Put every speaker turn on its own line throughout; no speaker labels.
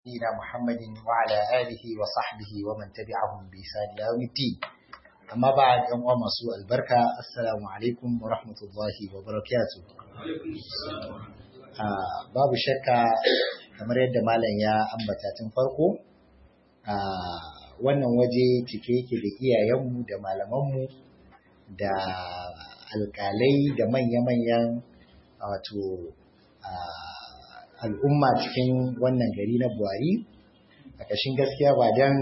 نبينا محمد وعلى آله وصحبه ومن تبعهم بإحسان إلى يوم الدين أما بعد يوم مسوء البركة السلام عليكم ورحمة الله وبركاته babu shakka kamar yadda malam ya ambata tun farko wannan waje cike yake da iyayenmu da malamanmu da alkalai da manya-manyan wato al'umma cikin wannan gari na buhari a ƙashin gaskiya ba don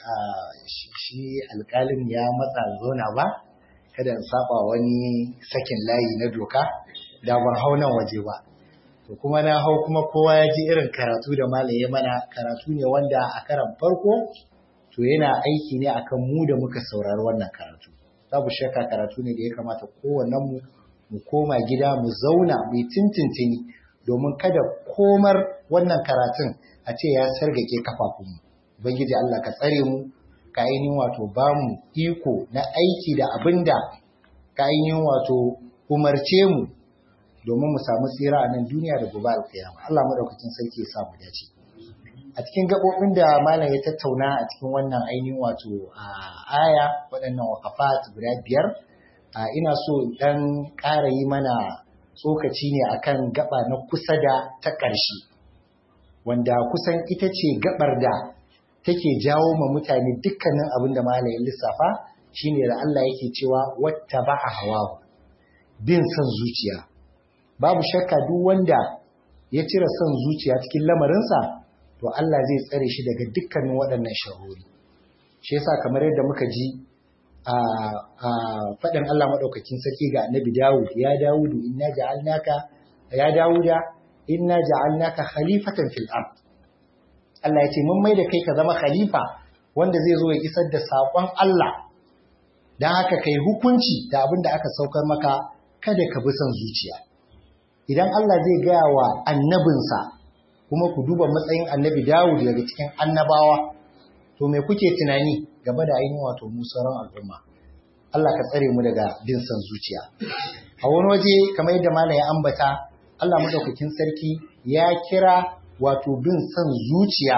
shi alƙalin ya matsa zona ba kada in saba wani sakin layi na doka da ban hau nan waje ba to kuma na hau kuma kowa ya ji irin karatu da malaye mana karatu ne wanda a karan farko to yana aiki ne akan mu da muka saurari wannan karatu babu shakka karatu ne da ya kamata kowannen mu mu koma gida mu zauna mu tintintini domin kada komar wannan karatun a ce ya sargake kafafunmu. Ubangiji Allah ka tsare mu, ka ainihin wato ba mu iko na aiki da abin da ka ainihin wato umarce mu domin mu samu tsira a nan duniya da gobe alkiyama. Allah madaukakin sarki ya samu dace. A cikin gaɓoɓin da malam ya tattauna a cikin wannan ainihin wato aya waɗannan wakafat guda biyar ina so ɗan ƙara yi mana tsokaci ne akan gaba na kusa da ta ƙarshe wanda kusan ita ce gabar da take jawo ma mutane dukkanin abin da malayin lissafa shine da Allah yake cewa wata ba a hawa bin son zuciya babu shakka duk wanda ya cire son zuciya cikin lamarinsa to Allah zai tsare shi daga dukkanin waɗannan sharori shi yasa kamar yadda muka ji a faɗin Allah maɗaukakin sarki ga annabi Dawud, ya Dawudu, inna ja'alnaka, ya Dawuda, inna ja'alnaka khalifatan fil ard. Allah ya ce, mun mai da kai ka zama khalifa wanda zai zo ya isar da saƙon Allah, don haka kai hukunci da abin da aka saukar maka kada ka bi son zuciya. Idan Allah zai gaya wa annabinsa, kuma ku duba matsayin annabi Dawud daga cikin annabawa, to me kuke tunani game da ainihin wato mu sauran al'umma Allah ka tsare mu daga bin san zuciya a wani waje kamar yadda malam ya ambata Allah madaukakin sarki ya kira wato bin san zuciya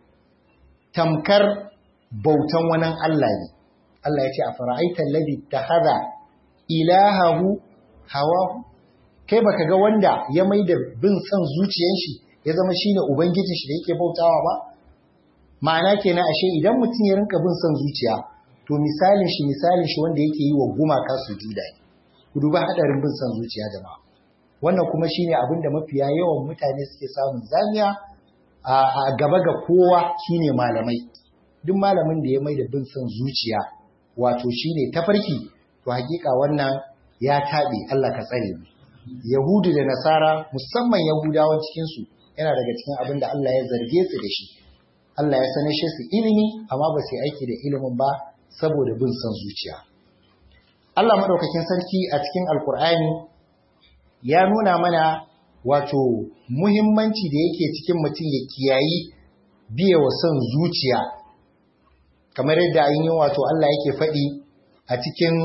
tamkar bautan wani Allah ne Allah ya ce a fara'aita alladhi takhadha ilahahu hawahu kai baka ga wanda ya maida bin san zuciyan shi ya zama shine ubangijin shi da yake bautawa ba ma'ana kenan ashe idan mutum ya rinka bin son zuciya to misalin shi misalin shi wanda yake yi wa gumaka su juda ne ku duba hadarin bin son zuciya jama'a wannan kuma shine abin da mafiya yawan mutane suke samun zamiya a gaba ga kowa shine malamai duk malamin da ya mai da bin son zuciya wato shine tafarki to hakika wannan ya taɓe Allah ka tsare mu yahudu da nasara musamman yahudawan cikin su yana daga cikin abin da Allah ya zarge su da shi Allah ya sanar shi su ilimi amma ba su aiki da ilimin ba saboda bin son zuciya. Allah maɗaukakin sarki a cikin Alƙur'ani ya nuna mana wato muhimmanci da yake cikin mutum ya kiyayi biye wa son zuciya. Kamar yadda yi wato Allah yake faɗi a cikin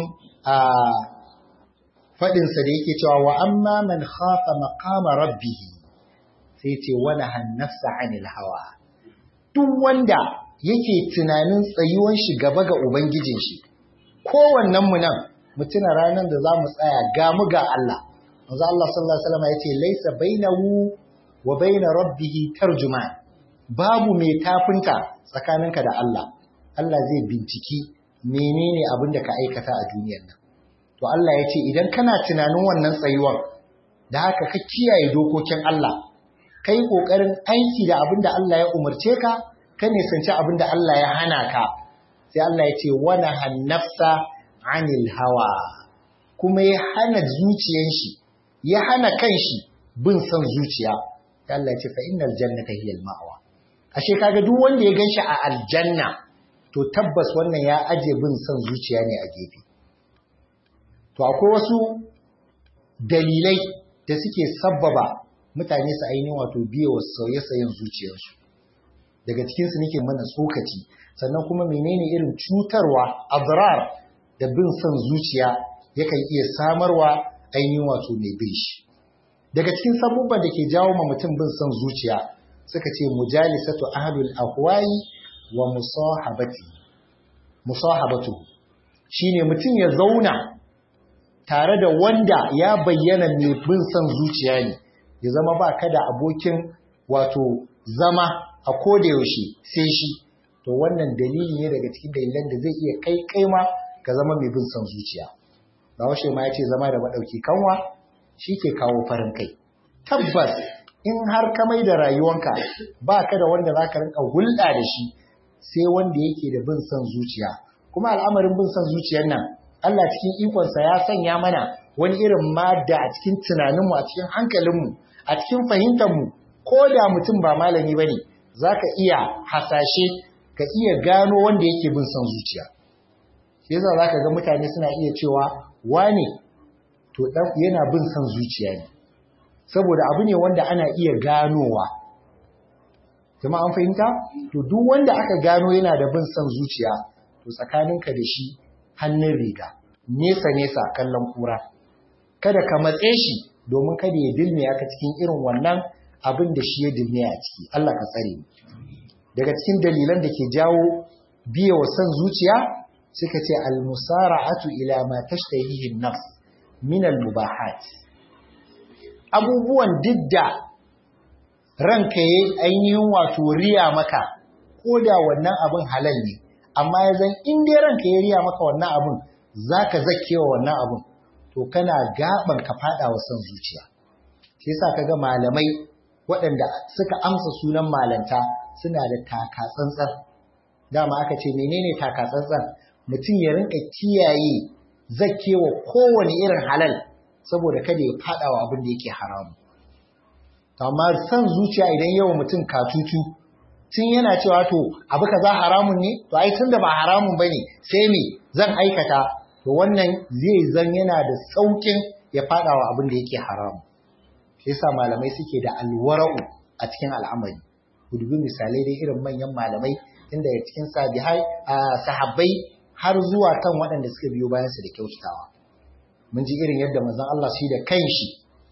faɗinsa da yake cewa wa amma man khafa maqama rabbihi sai ce wani hannafsa anil hawa. duk wanda yake tunanin tsayuwan shi gaba ga Ubangijin shi, kowannen mu nan mutuna ranar da za mu tsaya ga mu ga Allah. Manzo Allah sallallahu Alaihi wasallam ya ce, Laisa bainahu wa baina rabbihi tarjuman babu mai tafinta tsakaninka da Allah. Allah zai binciki menene abin da ka aikata a duniyar nan. To Allah ya ce, idan kana tunanin wannan tsayuwan, da haka ka kiyaye dokokin Allah, ka yi ƙoƙarin aiki da abin da Allah ya umarce ka, ka nisanci abin da Allah ya hana ka, sai Allah ya ce wani hannafsa anil hawa, kuma ya hana zuciyan shi, ya hana kan shi bin son zuciya, sai Allah ya ce fa innal jannata hiyal ma'awa. Ashe kaga duk wanda ya ganshi a aljanna, to tabbas wannan ya aje bin son zuciya ne a gefe. To akwai wasu dalilai da suke sabbaba mutane su ainihin wato biye wa sauye-sauyen zuciyarsu daga cikinsu nake mana tsokaci sannan kuma menene irin cutarwa azrar da bin son zuciya yakan iya samarwa ainihin wato mai bin shi daga cikin sabubban da ke jawo ma mutum bin son zuciya suka ce mujalisatu ahlul ahwai wa musahabati musahabatu shine mutum ya zauna tare da wanda ya bayyana mai bin son zuciya ne ya zama ba ka da abokin wato zama a koda yaushe sai shi to wannan dalili ne daga cikin dalilan da zai iya kai kai ma ka zama mai bin son zuciya Bahaushe ma ya ce zama da maɗauki kanwa shi ke kawo farin kai tabbas in har ka mai da rayuwanka ba ka da wanda za ka rinka hulɗa da shi sai wanda yake da bin son zuciya kuma al'amarin bin son zuciyar nan Allah cikin ikonsa ya sanya mana wani irin madda a cikin tunaninmu a cikin hankalinmu a cikin fahimtarmu ko da mutum ba malami ba ne za ka iya hasashe ka iya gano wanda yake bin son zuciya shi yasa za ka ga mutane suna iya cewa wane to yana bin son zuciya ne saboda abu ne wanda ana iya ganowa kuma an fahimta to duk wanda aka gano yana da bin son zuciya to tsakaninka da shi hannun riga nesa nesa kallon kura kada ka matse shi domin kada ya dilme aka cikin irin wannan abin da shi ya dilme a ciki Allah ka tsare daga cikin dalilan da ke jawo biye wa son zuciya suka ce al-musara'atu ila ma tashtahihi an-nafs min al-mubahat abubuwan didda ranka yayi ainihin wato riya maka ko da wannan abin halal ne amma ya zan in dai ranka ya riya maka wannan abin zaka zakkewa wannan abin to kana gaban ka fada wa son zuciya shi yasa kaga malamai waɗanda suka amsa sunan malanta suna da taka tsantsan dama aka ce menene taka tsantsan mutum ya rinka kiyaye zakkewa kowane irin halal saboda kada ya fada wa abin da yake haramu amma san zuciya idan yawa mutum katutu tun yana cewa to abu kaza haramun ne to ai tunda ba haramun bane sai me zan aikata to wannan zai zan yana da saukin ya fada wa abin da yake haramu shi yasa malamai suke da alwara'u a cikin al'amari gudubi misalai dai irin manyan malamai inda ya cikin sabihai sahabbai har zuwa kan waɗanda suka biyo bayan su da kyautatawa mun ji irin yadda manzon Allah shi da kanshi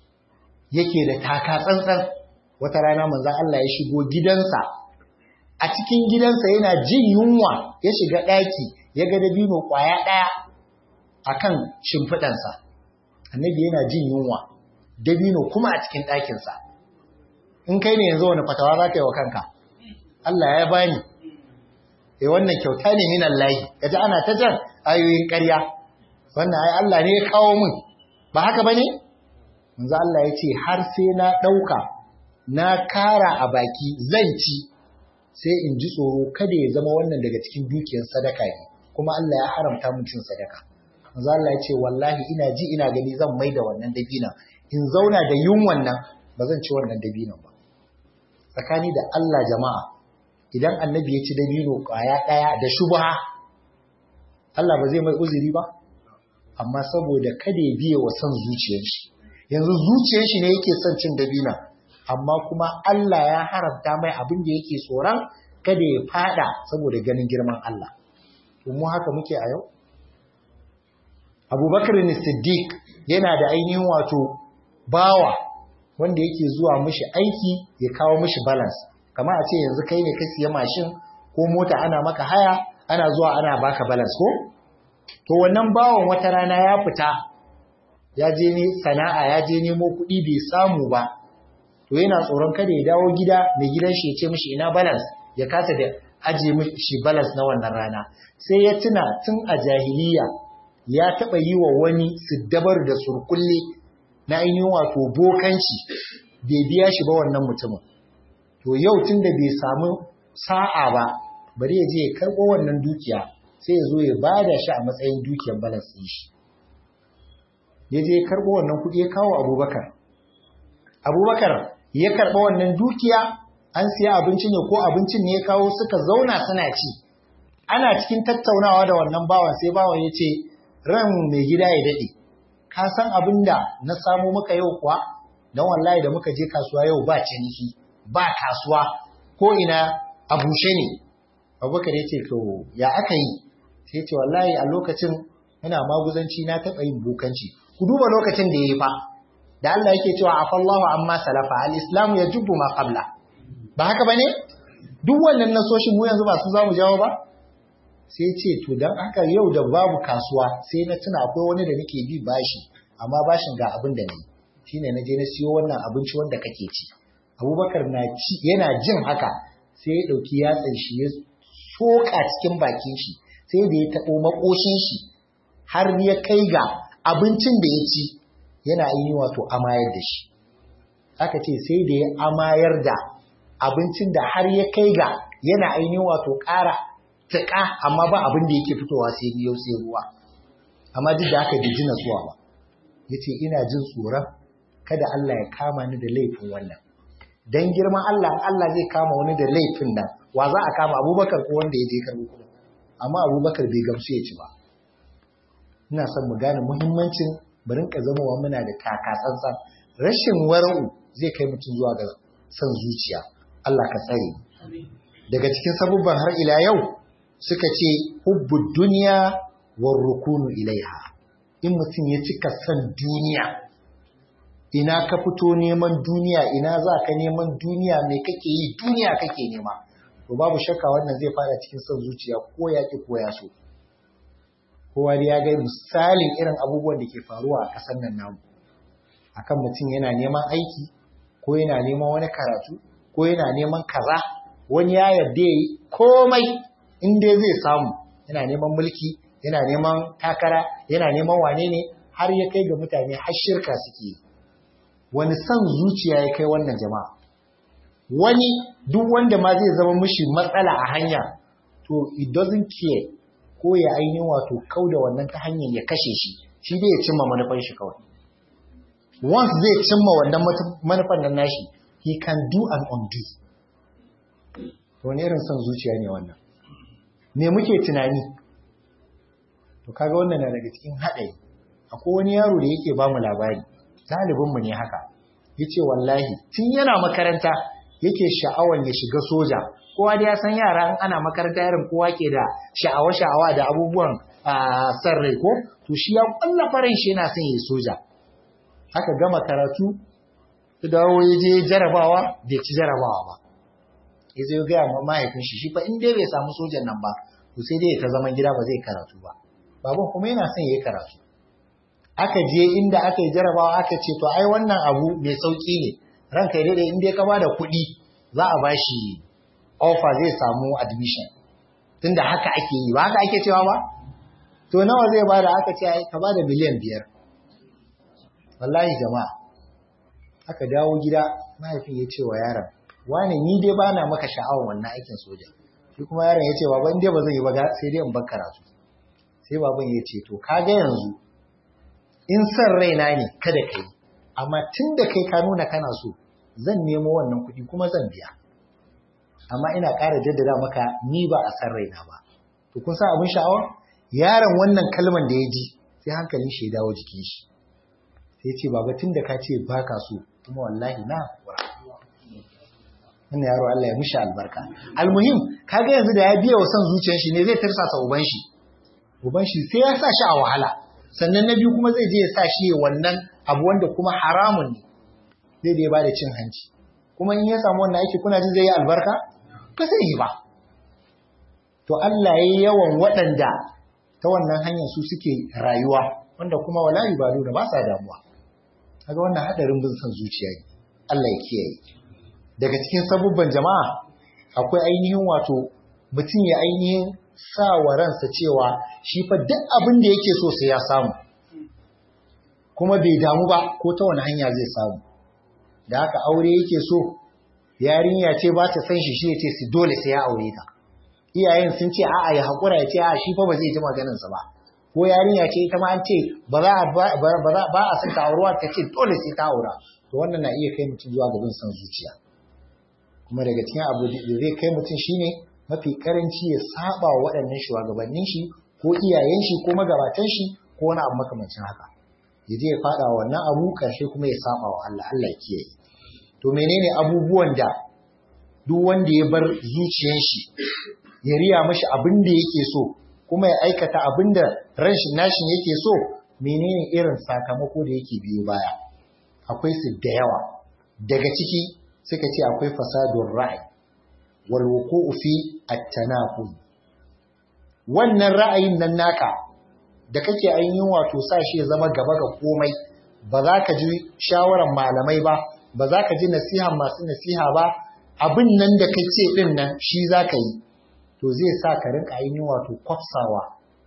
yake da taka tsantsan wata rana manzon Allah ya shigo gidansa a cikin gidansa yana jin yunwa ya shiga ɗaki ya ga dabino ƙwaya ɗaya a kan shimfiɗansa annabi yana jin yunwa dabino kuma a cikin ɗakinsa in kai ne yanzu wani fatawa za ka yi wa kanka Allah ya bani eh wannan kyauta ne minan layi kaji ana ta jan ayoyin ƙarya wannan ai Allah ne ya kawo mun ba haka bane manzo Allah ya ce har sai na ɗauka na kara a baki zan ci sai in ji tsoro kada ya zama wannan daga cikin dukiyar sadaka ne kuma Allah ya haramta mun cin sadaka manzo Allah ya ce wallahi ina ji ina gani zan mai da wannan dabinan in zauna da yunwan nan ba zan ci wannan dabinan ba tsakani da Allah jama'a idan annabi ya ci dabino kwaya daya da shubha Allah ba zai mai uzuri ba amma saboda kada ya biye wa son zuciyar shi yanzu zuciyar shi ne yake son cin dabina amma kuma Allah ya haramta mai abin da yake tsoron kada ya fada saboda ganin girman Allah. mu haka muke a yau? Abubakar ne Siddiq yana da ainihin wato bawa wanda yake zuwa mishi aiki ya kawo mishi balance. Kama a ce yanzu kai ne ka siya mashin ko mota ana maka haya ana zuwa ana baka balance ko? To wannan bawan wata rana ya fita ya je ne sana'a ya je nemo kuɗi bai samu ba to yana tsoron kada ya dawo gida mai gidan shi ya ce mishi ina balance ya kasa da aje mishi balance na wannan rana sai ya tuna tun a jahiliya ya taɓa yi wa wani siddabar da surkulle na ainihin wato bokanci bai biya shi ba wannan mutumin to yau tun da bai samu sa'a ba bari ya je ya karɓo wannan dukiya sai ya zo ya bada shi a matsayin dukiyar balance ɗin shi ya je ya karɓo wannan kuɗi ya kawo abubakar abubakar ya karɓa wannan dukiya an siya abinci ne ko abincin ne ya kawo suka zauna suna ci ana cikin tattaunawa da wannan bawan sai bawan ya ce ran mai gida ya daɗe ka san abin da na samu muka yau kuwa don wallahi da muka je kasuwa yau ba ciniki ba kasuwa ko ina a bushe ne abubakar ya ce to ya aka yi sai ce wallahi a lokacin ina maguzanci na taɓa yin bukanci ku duba lokacin da ya yi fa da Allah yake cewa afallahu amma salafa al-islamu yajibu ma qabla ba haka ba ne duk wannan nasoshin mu yanzu ba su za mu jawo ba sai ce to don haka yau da babu kasuwa sai na tuna akwai wani da nake bi bashi amma bashin ga abin da ne shine na je na siyo wannan abinci wanda kake ci abubakar na ci yana jin haka sai ya ɗauki yatsan shi ya soka cikin bakin shi sai da ya taɓo makoshin shi har ya kai ga abincin da ya ci yana yi wato amayar da shi aka ce sai da ya amayar da abincin da har ya kai ga yana ainihin wato ƙara taƙa amma ba abin da yake fitowa sai biyo sai ruwa amma duk da haka bai ji natsuwa ba ya ce ina jin tsoron kada Allah ya kama ni da laifin wannan dan girman Allah Allah zai kama wani da laifin nan wa za a kama abubakar ko wanda ya je karɓo kuɗin amma abubakar bai gamsu ya ci ba ina son mu gane muhimmancin barin ka zama muna da takatsantsan rashin wara'u zai kai mutum zuwa ga son zuciya Allah ka tsare daga cikin sabubban har ila yau suka ce hubbud duniya war rukunu ilaiha in mutum ya cika son duniya ina ka fito neman duniya ina za ka neman duniya mai kake yi duniya kake nema to babu shakka wannan zai fara cikin son zuciya ko ya ki ko ya so kowa da ya ga misalin irin abubuwan da ke faruwa a ƙasar nan namu akan mutum yana neman aiki ko yana neman wani karatu ko yana neman kaza wani ya yarda yi komai in dai zai samu yana neman mulki yana neman takara yana neman wane ne har ya kai ga mutane har shirka suke yi wani son zuciya ya kai wannan jama'a wani duk wanda ma zai zama mishi matsala a hanya to it doesn't care ko ya ainihin wato kau da wannan ta hanyar ya kashe shi shi dai ya cimma manufan shi kawai once zai cimma wannan manufan nan nashi he can do and undo wani irin son zuciya ne wannan me muke tunani to kaga wannan na daga cikin haɗari akwai wani yaro da yake ba mu labari ɗalibinmu ne haka ya ce wallahi tun yana makaranta yake sha'awan ya shiga soja kowa da ya san yara in ana makaranta irin kowa ke da sha'awa-sha'awa da abubuwan san rai ko to shi ya kwalla farin shi yana son ya soja aka gama karatu ta dawo ya je jarabawa bai ci jarabawa ba ya zai gaya ma mahaifin shi shi fa in dai bai samu sojan nan ba to sai dai ta zaman gida ba zai karatu ba baban kuma yana son ya yi karatu aka je inda aka yi jarabawa aka ce to ai wannan abu mai sauki ne ranka dai in dai ka ba da kuɗi za a ba shi offer zai samu admission tunda haka ake yi ba haka ake cewa ba to nawa zai ba da aka ce ai ka ba da miliyan biyar wallahi jama'a aka dawo gida mahaifin ya ce wa yaron wane ni dai ba na maka sha'awar wannan aikin soja shi kuma yaron ya ce baban dai ba zai yi ba sai dai in bar karatu sai baban ya ce to kaga yanzu in san raina ne kada ka yi amma tun da kai ka nuna kana so zan nemo wannan kuɗi kuma zan biya amma ina ƙara jaddada maka ni ba a san raina ba to kun san abin sha'awa yaron wannan kalman da ya ji sai hankalin shi ya dawo jikin shi sai ce baba tun da ka ce ba ka so kuma wallahi na wannan yaro Allah ya mishi albarka almuhim kaga yanzu da ya biya wa son zuciyar shi ne zai tarsasa uban shi uban shi sai ya sa shi a wahala sannan na biyu kuma zai je ya sa shi wannan abu wanda kuma haramun ne zai da ya bada cin hanci kuma in ya samu wannan aiki kuna jin zai yi albarka ba zai yi ba to Allah ya yi yawan waɗanda ta wannan hanyar su suke rayuwa wanda kuma wala ba da ba sa damuwa kaga wannan hadarin bin son zuciya ne Allah ya kiyaye daga cikin sabubban jama'a akwai ainihin wato mutum ya ainihin sa wa ransa cewa shi fa duk abin da yake so sai ya samu kuma bai damu ba ko ta wani hanya zai samu da haka aure yake so yarinya ce ba ta san shi shi ya ce su dole sai ya aure ta iyayen sun ce a'a ya haƙura ya ce a shi fa ba zai ji maganinsa ba ko yarinya ce ita ma an ce ba za ba a san ta aurewa ta ce dole sai ta aura to wannan na iya kai mutum zuwa gaban san zuciya kuma daga cikin abu da zai kai mutum shine mafi karanci ya saba wa waɗannan shugabannin shi ko iyayen shi ko magabatan shi ko wani abu makamancin haka ya je ya faɗa wannan abu ƙarshe kuma ya saba wa Allah Allah ya kiyaye to menene abubuwan da duk wanda ya bar zuciyar shi ya riya mashi abin da yake so kuma ya aikata abin da rashin nashin yake so menene irin sakamako da yake biyo baya akwai su da yawa daga ciki suka ce akwai fasadun ra'ayi wal wuqu'u fi at-tanaqul wannan ra'ayin nan naka da kake ainihin wato sa shi ya zama gaba ga komai ba za ka ji shawaran malamai ba ba za ka ji nasiha masu nasiha ba abin nan da kai ce din nan shi za ka yi to zai sa ka rinka ainihin wato kwafsawa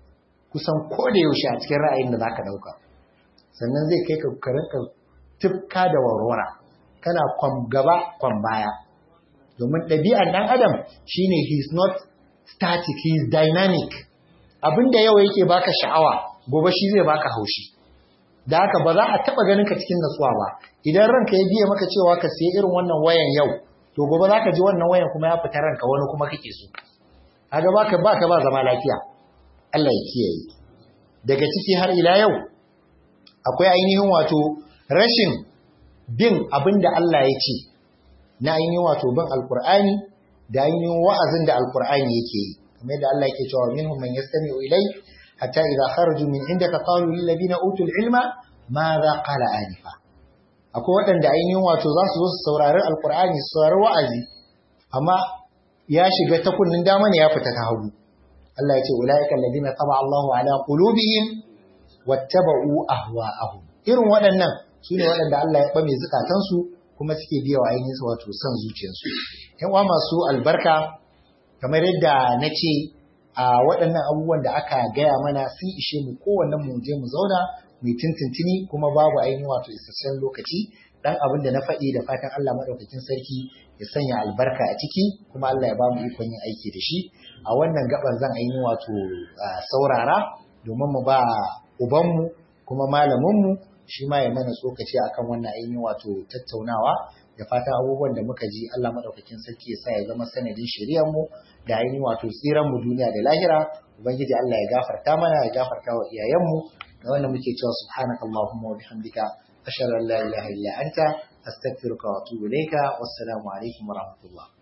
kusan ko da yaushe a cikin ra'ayin da za ka ɗauka sannan zai kai ka rinka tifka da warwara kana kwam gaba kwam baya domin ɗabi'ar ɗan adam shine he is not static he is dynamic abinda yau yake baka sha'awa gobe shi zai baka haushi da haka ba za a taba ganin ka cikin nasuwa ba idan ranka ya biya maka cewa ka siya irin wannan wayan yau to gobe za ka ji wannan wayan kuma ya fita ranka wani kuma kake so kaga baka baka ba zama lafiya Allah ya kiyaye daga ciki har ila yau akwai ainihin wato rashin bin abinda Allah ya ce na ainihin wato bin alkur'ani da ainihin wa'azin da alkur'ani yake yi kamar yadda Allah yake cewa minhum man yastami'u ilai hatta idza kharaju min indaka qalu lil ladina utul ilma madha qala anifa akwai waɗanda ainihin wato za su zo su saurari alkur'ani su saurari wa'azi amma ya shiga ta kunnin dama ne ya fita ta hagu Allah ya ce ulaika alladina taba Allahu ala qulubihim wattaba'u ahwa'ahum irin waɗannan su ne waɗanda Allah ya ɓame zukatansu kuma suke biya wa ainihin wato son zuciyarsu yan uwa masu albarka kamar yadda na ce a waɗannan abubuwan da aka gaya mana sun ishe mu kowanne mu je mu zauna mu tintintini kuma babu ainihin wato isasshen lokaci dan abin da na faɗi da fatan Allah madaukakin sarki ya sanya albarka a ciki kuma Allah ya ba mu ikon yin aiki da shi a wannan gaban zan ainihin wato saurara domin mu ba ubanmu kuma malaminmu shi ma ya mana tsokaci akan wannan ainihin wato tattaunawa da fatan abubuwan da muka ji Allah madaukakin sarki ya sa ya zama sanadin shari'ar mu da ainihin wato tsiran mu duniya da lahira ubangiji Allah ya gafarta mana ya gafarta wa iyayen mu da wannan muke cewa subhanaka allahumma wa bihamdika ashhadu an la ilaha illa anta astaghfiruka wa atubu ilayka wassalamu alaikum wa rahmatullah